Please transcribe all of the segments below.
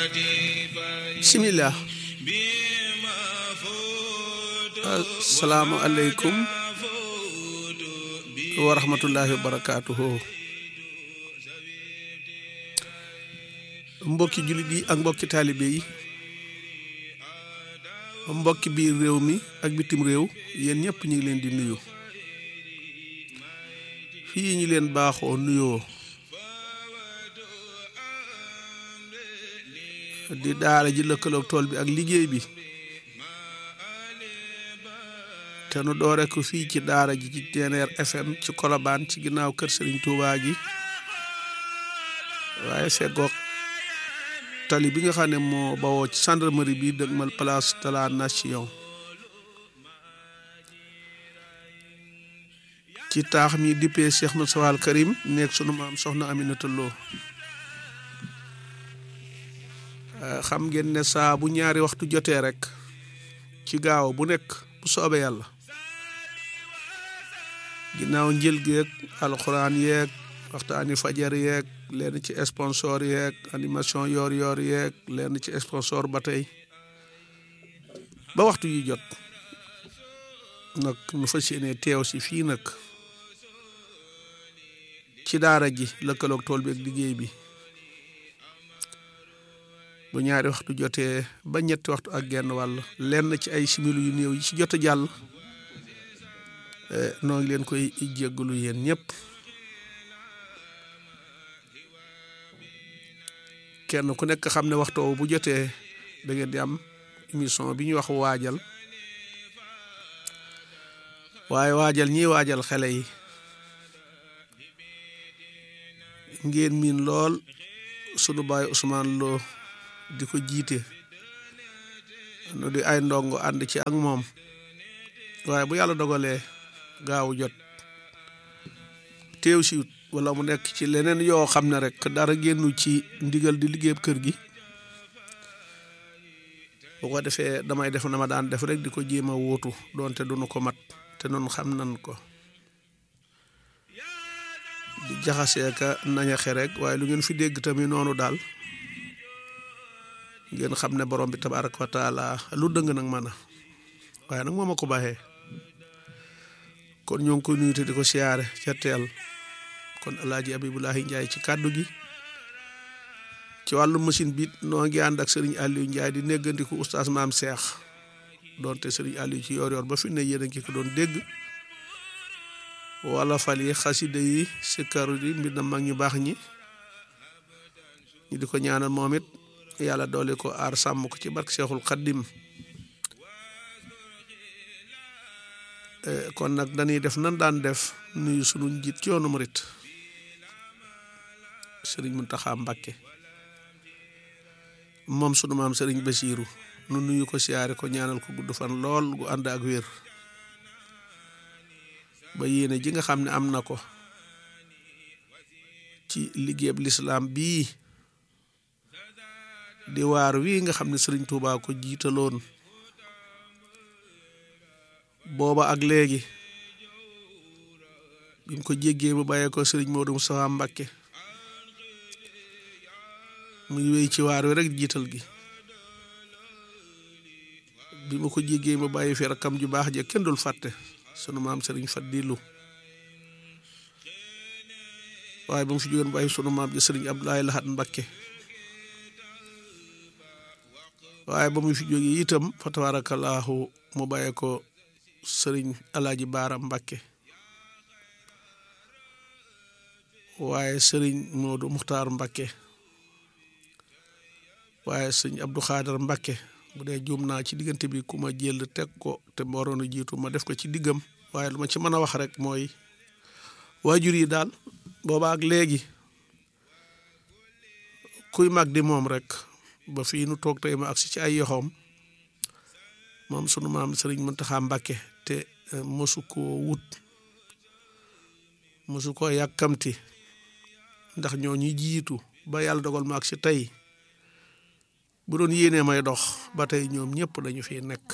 bismillah asalaamu aleykum wa rahmatullahi wa barakaatuhu mbokki jullit yi ak mbokki taalibe yi mbokki biir réew mi ak bitim réew yéen ñëpp ñu ngi leen di nuyu fii ñu leen baaxoo nuyoo di daara ji lëkkaloog tool bi ak liggéey bi te nu doore ko fii ci daara ji ci TNR FM ci Colobane ci ginnaaw kër Serigne Touba gi waaye feggoog tali bi nga xam ne moo bawoo ci gendarmerie bi dëgmal place de la nation ci taax mi dippee Cheikh Moussa Al Karim nekk sunu maam soxna Aminata Lo xam ngeen ne saa bu ñaari waxtu jotee rek ci gaaw bu nekk bu soobee yàlla ginnaaw njël geeg alxuraan yeeg waxtaani fajar yeeg leen ci sponsor yeeg animation yoor yoor yeeg leen ci sponsor ba tey ba waxtu yi jot nag nu fas yéene teew si fii nag ci daara ji lëkkaloog tool bi ak liggéey bi bu ñaari waxtu jotee ba ñetti waxtu ak genn wàll lenn ci ay similu yu néew yi ci jot a jàll noo ngi leen koy jéggalu yéen ñëpp kenn ku nekk xam ne waxtu bu jotee da ngeen di am émission bi ñuy wax waajal waaye waajal ñiy waajal xale yi ngeen miin lool sunu baay Ousmane Lo di ko jiite nu di ay ndongo ànd ci ak moom waaye bu yàlla dogalee gaawu jot teew si wala mu nekk ci leneen yoo xam ne rek dara génnu ci ndigal di liggéeyab kër gi bu ko defee damay def na ma daan def rek di ko jéem a wóotu doonte duñu ko mat te noonu xam nan ko di jaxasee ka nañaxe rek waaye lu ngeen fi dégg tamit noonu daal ngeen xam ne borom bi tabaaraka wa taala lu dëng nag man a waaye nag moo ma ko baaxee kon ñoo ngi koy nuyu te di ko siyaare ca teel kon alaaji abibulahi njaay ci kàddu gi ci wàllu machine bi noo ngi ànd ak sëriñ Aliou Njaay di néggandiku oustaz maam seex doonte sëriñ Aliou ci yoor yoor ba fi ne yéen a ngi ko doon dégg wala fal yi xasida yi sikkaru yi mbir na mag ñu baax ñi ñu di ko ñaanal moom it yàlla doole ko aar sàmm ko ci barke Seexul Xaddim kon nag dañuy def nan daan def nuyu sunu njiit ci yoonu murit sëriñ Muntaxa Mbàkke moom sunu maam sëriñ Basiiru nu nuyu ko siyaare ko ñaanal ko gudd fan lool gu ànd ak wér ba yéene ji nga xam ne am na ko ci liggéeyab lislaam bii di waar wii nga xam ne sëriñ Tuubaa ko jiitaloon booba ak léegi bi mu ko jéggee mu bàyyee ko sëriñ Moodu Mustafaa Mbàkke muy wéy ci waar wi rek jiital gi bi mu ko jéggee mu bàyyi fi rakkam ju baax je kenn dul fàtte sunu maam sëriñ Fadilu waaye ba mu fi jógeen bàyyi sunu maam ji sëriñ Abdoulaye Lahat Mbàkke waaye ba mu fi jógee itam fa tabaarakallaahu mu bàyyee ko sëriñ alaaji baara mbàkke waaye sëriñ moodu muxtaar mbàkke waaye sëriñ abdu xaadar mbàkke bu dee juum naa ci diggante bi ku ma jël teg ko te waroon a jiitu ma def ko ci diggam waaye lu ma ci mën a wax rek mooy waajur yi daal booba ak léegi kuy mag di moom rek ba fii nu toog tey ma agsi ci ay yoxoom moom sunu maam sëriñ Muntaxa Mbàkke te mosu koo wut mosu koo yàkkamti ndax ñoo ñi jiitu ba yàlla dogal ma ak si tey bu doon yéenee may dox ba tey ñoom ñëpp dañu fi nekk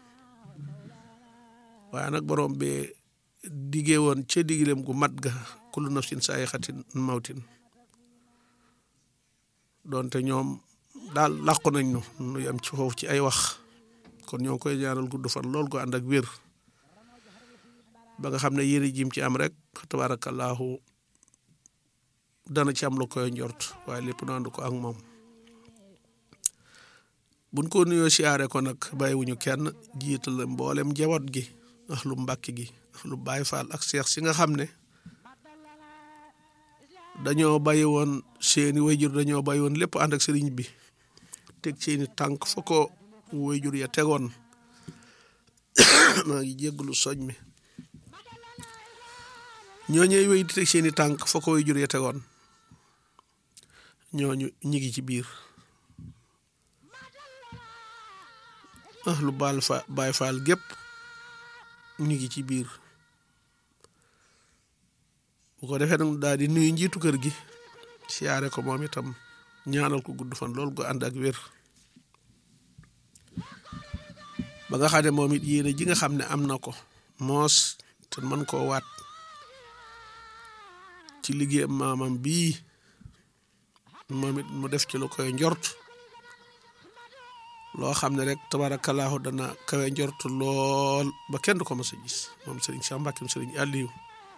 waaye nag borom bi diggee woon ca digleem gu mat ga kullu nafsin saayixatin mawtin doonte ñoom daal làqu nañ nu nu yam ci foofu ci ay wax kon ñoo ngi koy ñaanal gudd fan lool ko ànd ak wér ba nga xam ne yéri jim ci am rek tabaarakallaahu dana ci am lu koy njort waaye lépp nu ànd ko ak moom buñ ko nuyoo siyaare ko nag bàyyiwuñu kenn jiital mboolem njaboot gi ak lu mbàkki gi ak lu baay faal ak seex si nga xam ne dañoo bàyyi woon seeni wayjur dañoo bàyyi woon lépp ànd ak sëriñ bi teg seeni tànk fa ko wayjur ya tegoon maa ngi jégglu soñ mi ñooñee wéy di teg seeni tànk fa ko wayjur ya tegoon ñooñu ñi ngi ci biir ah lu baal fa baay faal gépp ñu ngi ci biir bu ko defee nag daal di nuyu njiitu kër gi siyaare ko moom itam ñaanal ko gudd fan loolu go ànd ak wér ba nga xam ne moom it yéene ji nga xam ne am na ko moos te mën koo waat ci liggéeyam maamam bii moom it mu def ci lu koy njort loo xam ne rek tabarakallahu dana kawe njort lool ba kenn du ko mës a gis moom sëriñ Cheikh Mbacke sëriñ Aliou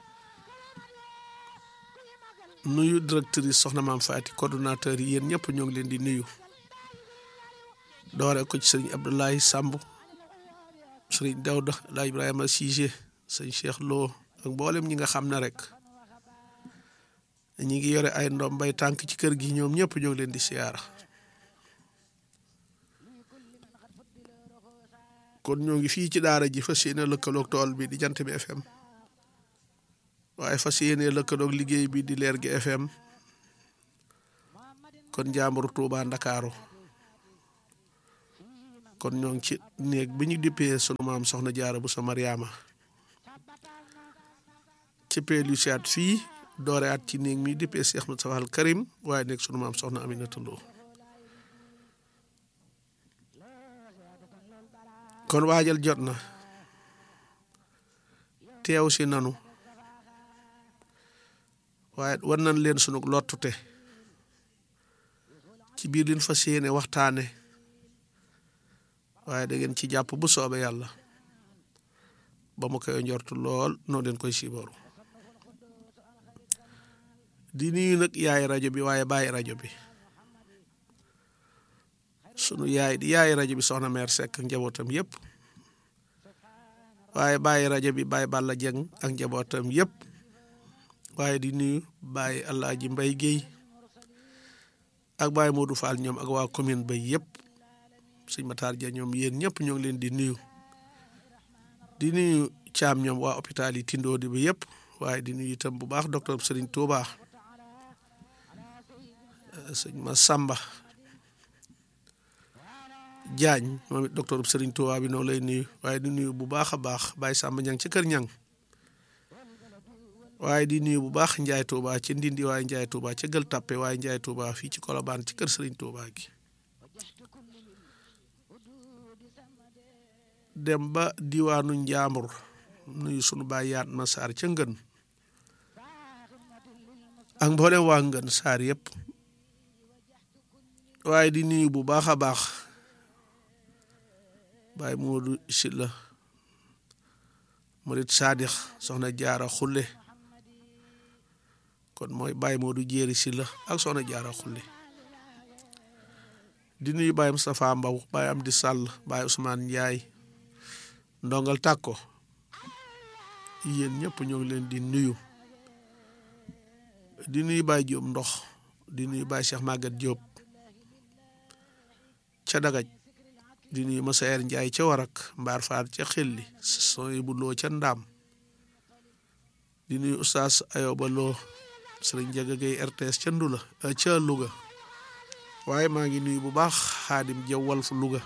nuyu directrice soxna maam Faati coordonnateur yi yéen ñëpp ñoo ngi leen di nuyu doore ko ci sëriñ Abdoulaye Samb sëriñ Dawda la Ibrahima Cissé sëriñ Cheikh Lo ak mboolem ñi nga xam ne rek ñi ngi yore ay ndoom bay tànk ci kër gi ñoom ñëpp ñoo ngi leen di siyaara kon ñoo ngi fii ci daara ji fas yéene lëkkaloog tool bi di jant bi FM waaye fas yéene lëkkaloog liggéey bi di leer gi FM kon njaambur Tuuba Ndakaaru kon ñoo ngi ci néeg bi ñu dippee sunu maam soxna jaara bu sa Mariama ci peel yu siyaat fii doore at ci néeg mi dippee Cheikh Moustapha al Karim waaye nekk sunu maam soxna Aminata Lo kon waajal jot na teew si nanu waaye war nañ leen sunu lottute ci biir liñ fas yéene waxtaane waaye da ngeen ci jàpp bu soobe yàlla ba mu koy njortu lool noo leen koy siibooru di nuyu nag yaay rajo bi waaye bàyyi rajo bi sunu yaay di yaay rajo bi soxna meer Seck ak njabootam yëpp waaye bàyyi rajo bi bàyyi Balla Jeng ak njabootam yëpp waaye di nuyu bàyyi Alaaji Mbay Géey ak bàyyi Modou Fall ñoom ak waa commune ba yëpp sëñ Matar Ja ñoom yéen ñëpp ñoo ngi leen di nuyu di nuyu caam ñoom waa hôpital yi Tindoodi bi yëpp waaye di nuyu itam bu baax docteur Serigne Touba sëñ ma Samba Jaañ moom it docteur Serigne Touba bi noonu lay nuyu waaye di nuyu bu baax a baax Baye Samba Ñang ci kër ñang waaye di nuyu bu baax Njaay Touba ci Ndindi waaye Njaay Touba ci Gël Tappe waaye Njaay Touba fii ci Kolobaan ci kër Serigne Touba gi dem ba diwaanu Njaambur nuyu sunu baay yaat ma saar ca ngën ak mboolem waa ngën saar yëpp waaye di nuyu bu baax a baax baay Moodu Silla murit saadix soxna jaara xulle kon mooy baay Moodu jéeri Silla ak soxna jaara xulle di nuyu baay Moustapha Mbaw baay Amdi Sàll baay Ousmane Njaay ndongal tàkko yéen ñëpp ñoo ngi leen di nuyu di nuyu baay Jóob ndox di nuyu baay Cheikh Maguette Jóob ca dagaj di nuyu Masayer Njaay ca warak mbaar faar ca xelli sooy bu loo ca ndaam di nuyu Oustaz Ayoba Lo Sëriñ Njaga Gay RTS ca Ndula ca Louga waaye maa ngi nuyu bu baax Xaadim Jaw Walf Louga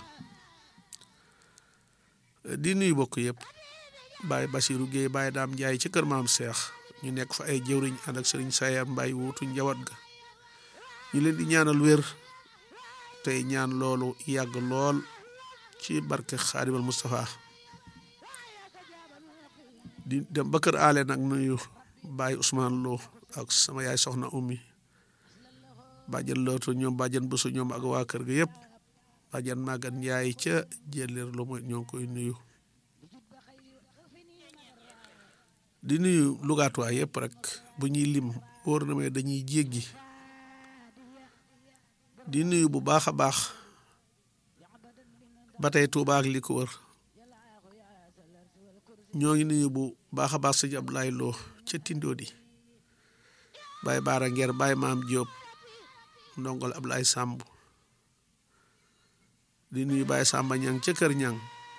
di nuyu bokk yëpp Baye Basiru Géey Baye Daam Njaay ci kër maam Seex ñu nekk fa ay jëwriñ ànd ak Sëriñ Sayar Mbay wuutu njawat ga ñu leen di ñaanal wér tey ñaan loolu yàgg lool ci barke Xaadimal Moustapha di dem ba kër aale nag nuyu Baye Ousmane Lo ak sama yaay soxna ummi bàjjan lootu ñoom bàjjan bësu ñoom ak waa kër ga yëpp bàjjan màggat njaay ca jëleer lu mooy ñoo ngi koy nuyu di nuyu lugaatuwaay yëpp rek bu ñuy lim wóor na may dañuy jéggi di nuyu bu baax a baax ba tey Tuuba ak li ko wër ñoo ngi nuyu bu baax a baax sëñ Abdoulaye Lo ca Tindodi Baye Baara Ngeer Baye Maam Diop ndongol Ablaye Samb di nuyu Baye Samba Ñang ca Kër Ñang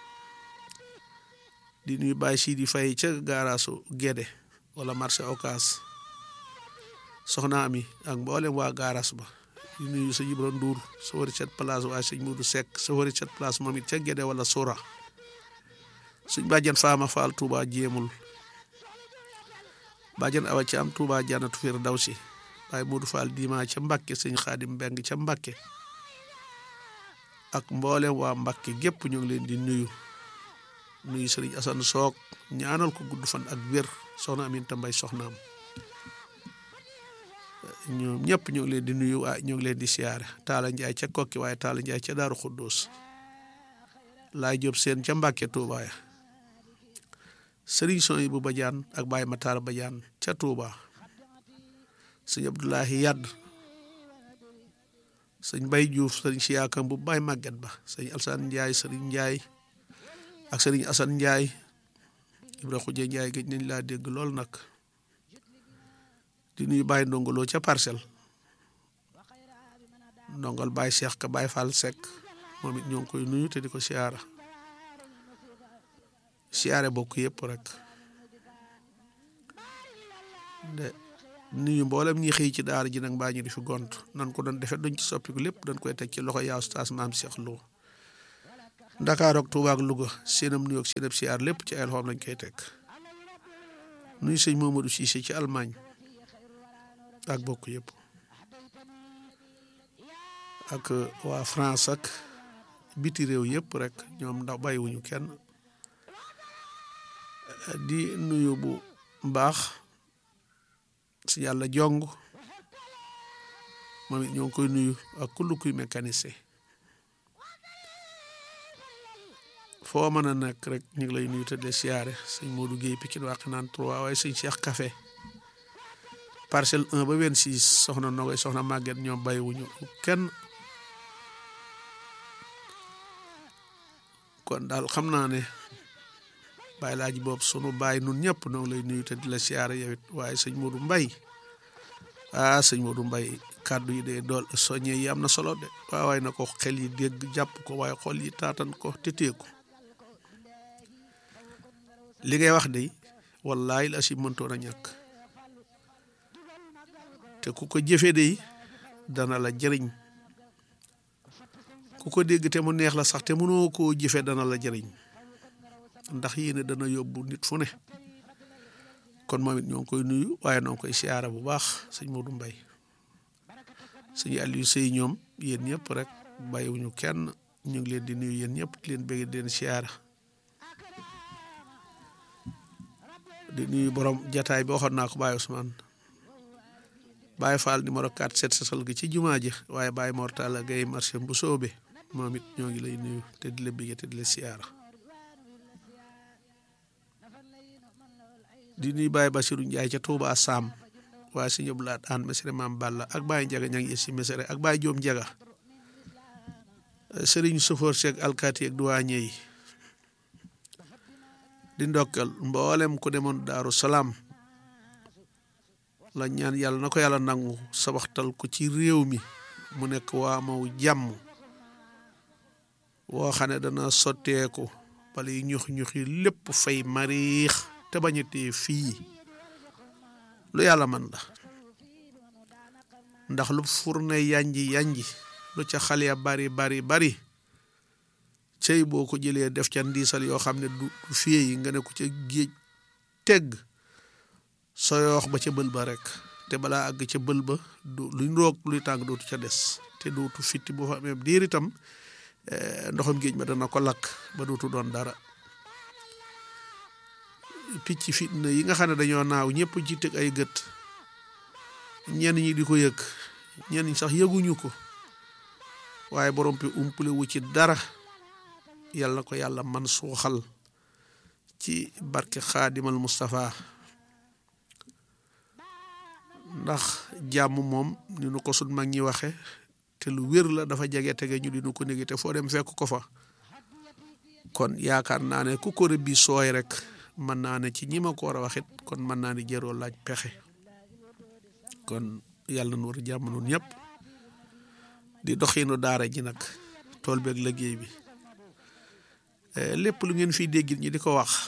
di nuyu Baye Sidi Faye ca gaaraasu Gédé wala marché Ocass soxna ami ak mboolem waa gaaraas ba di nuyu sëñ Ibra Ndour sa wari cet place waaye sëñ Mudu Seck sa wari cet place moom it ca Gédé wala Sora suñ bàjjan Faama Faal Touba jéemul bàjjan Awa ci am Touba Janatu Firdawsi waaye Mudu Faal Dima ca Mbàkke sëñ Xaadim Mbeng ca Mbàkke ak mboolem waa Mbàkke gépp ñu ngi leen di nuyu nuyu sëriñ Asan Soog ñaanal ko gudd fan ak wér soxna Aminta Mbay soxnaam ñoom ñëpp ñu ngi leen di nuyu waaye ñu ngi leen di siyaare Taala Njaay ca Kokki waaye Taala Njaay ca Daaru Xuddoos laay jóob seen ca Mbàkke Tuuba ya sëriñ son yi bu bajaan ak Baay Mataar bajaan ca Tuuba sëñ Abdoulahi Yadd sëñ Bay Juuf sëriñ Siyaakam bu Baay Màgget ba sëñ Alsaan Njaay sëriñ Njaay ak sëriñ Asan Njaay Ibra Xuje Njaay gëj nañ laa dégg lool nag di nuyu Baay Ndongoloo ca Parcelles ndongal Baay Cheikh ka Baay Fall Seck moom it ñoo ngi koy nuyu te di ko siyaara siyaare bokk yëpp rek de nuyu mboolem ñi xëy ci daara ji nag mbaa ñu di fi gont nan ko doon defe duñ ci soppiku lépp dañ koy teg ci loxo yaa Oustaz Maam Cheikh Lo Ndakaar ak Tuuba ak Louga seenam nuyu ak seenam siyaar lépp ci ay loxoom lañ koy teg nuyu sëñ Mamadou Cissé ci Allemagne ak bokk yëpp ak waa France ak biti réew yëpp rek ñoom ndax bàyyiwuñu kenn di nuyu bu mbaax si yàlla jong moom it ñoo ngi koy nuyu ak kullu kuy mécanicien foo mën a nekk rek ñu ngi lay nuyu te de siyaare sëñ Modou Guèye Pikine wàq naan trois waaye sëñ Cheikh Café parcelle 1 ba 26 soxna Nogoy soxna Maguette ñoom bàyyiwuñu kenn kon daal xam naa ne bàyyi laaji boobu sunu bàyyi nun ñëpp noo ngi lay nuyu te di la siyaare yow it waaye sëñ Modou Mbay ah sëñ Modou Mbay kàddu yi de dool soññe yi am na solo de waaye waaye na ko xel yi dégg jàpp ko waaye xol yi taatan ko te teeku li ngay wax de wallaahi la si mëntoon a ñàkk te ku ko jëfe de dana la jëriñ ku ko dégg te mu neex la sax te mënoo koo jëfe dana la jëriñ ndax yéene dana yóbbu nit fu ne kon moom it ñoo ngi koy nuyu waaye noo ngi koy siyaara bu baax sëñ Modou Mbay sëñ Aliou Sey ñoom yéen ñëpp rek bàyyiwuñu kenn ñu ngi leen di nuyu yéen ñëpp di leen bëgg di leen siyaara di nuyu borom jataay bi waxoon naa ko Baye Ousmane Baye Fall numéro 4 set sasal gi ci jumaa ji waaye Baye Mortala Gaye marché bu soobe moom it ñoo ngi lay nuyu te di la bëgg te di la siyaara di nuyu Baye Bassirou Ndiaye ca Touba Sam waaye si ñëpp laat aan mesere maam Balla ak Baye Njaga ña ngi si mesere ak Baye Joom Njaga Serigne Sofor Seck alkaati ak douanier yi di ndokkal mboolem ku demoon Daaru Salaam la ñaan yàlla na ko yàlla nangu sabaxtal ko ci réew mi mu nekk waa maw jàmm woo xam ne dana sotteeku bala yi ñux ñux yi lépp fay mariix te bañatee fii lu yàlla man la ndax lu furne yanji yanji lu ca xale ya bari bari bari cey boo ko jëlee def ca ndiisal yoo xam ne du fii yi nga ne ko ca géej tegg soyoox ba ca bël ba rek te balaa àgg ca bël ba du luy roog luy tàng dootu ca des te dootu fitti bu fa amee diir itam ndoxam géej ma dana ko lakk ba dootu doon dara picc fitna yi nga xam ne dañoo naaw ñëpp ci teg ay gët ñenn ñi di ko yëg ñenn ñi sax yëguñu ko waaye borom bi umpule wu ci dara yàlla na ko yàlla man suuxal ci barke xaadimal Moustapha ndax jàmm moom ni nu ko sun mag ñi waxe te lu wér la dafa jege tege ñu di nu ko néegi te foo dem fekk ko fa kon yaakaar naa ne ku ko rëbbi sooy rek mën naa ne ci ñi ma ko war a waxit kon mën naa ne jëroo laaj pexe kon yàlla nu war jàmm noonu ñëpp di doxinu daara ji nag tool beeg liggéey bi lépp lu ngeen fiy déggit ñi di ko wax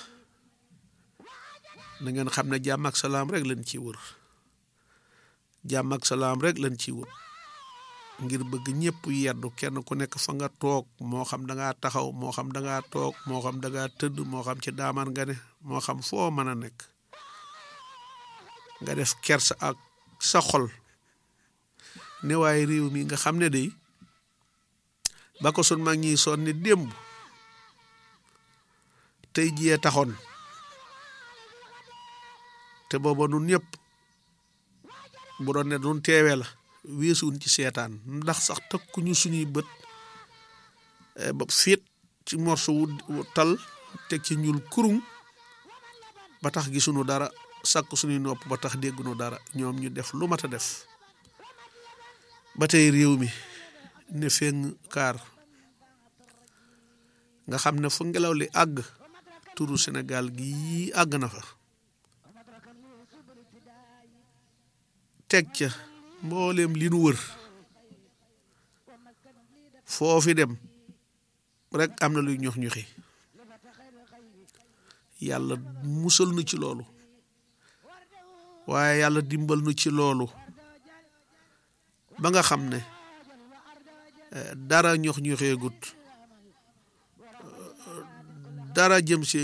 na ngeen xam ne jàmm ak salaam rek lañ ciy wër jàmm ak salaam rek lañ ciy wër ngir bëgg ñëpp yeddu kenn ku nekk fa nga toog moo xam da ngaa taxaw moo xam da ngaa toog moo xam da ngaa tëdd moo xam ci daamaan nga ne moo xam foo mën a nekk nga def kersa ak sa xol ne waaye réew mi nga xam ne day ba ko sun mag ñi sonn ni démb tey jiyee taxoon te booba nun ñëpp bu doon ne nun teewee la weesuwuñ ci seetaan ndax sax takkuñu suñuy bët ba fiit ci morso wu tal teg ci ñuul kurum ba tax gisuñu dara sàkk suñuy nopp ba tax dégguñu dara ñoom ñu def lu mat a def ba tey réew mi ne feng kaar nga xam ne fu ngelaw li àgg turu Sénégal gi àgg na fa teg ca mbooleem li nu wër foofi dem rek am na luy ñox ñoxi yàlla musal nu ci loolu waaye yàlla dimbal nu ci loolu ba nga xam ne dara ñox ñoxeegut dara jëm si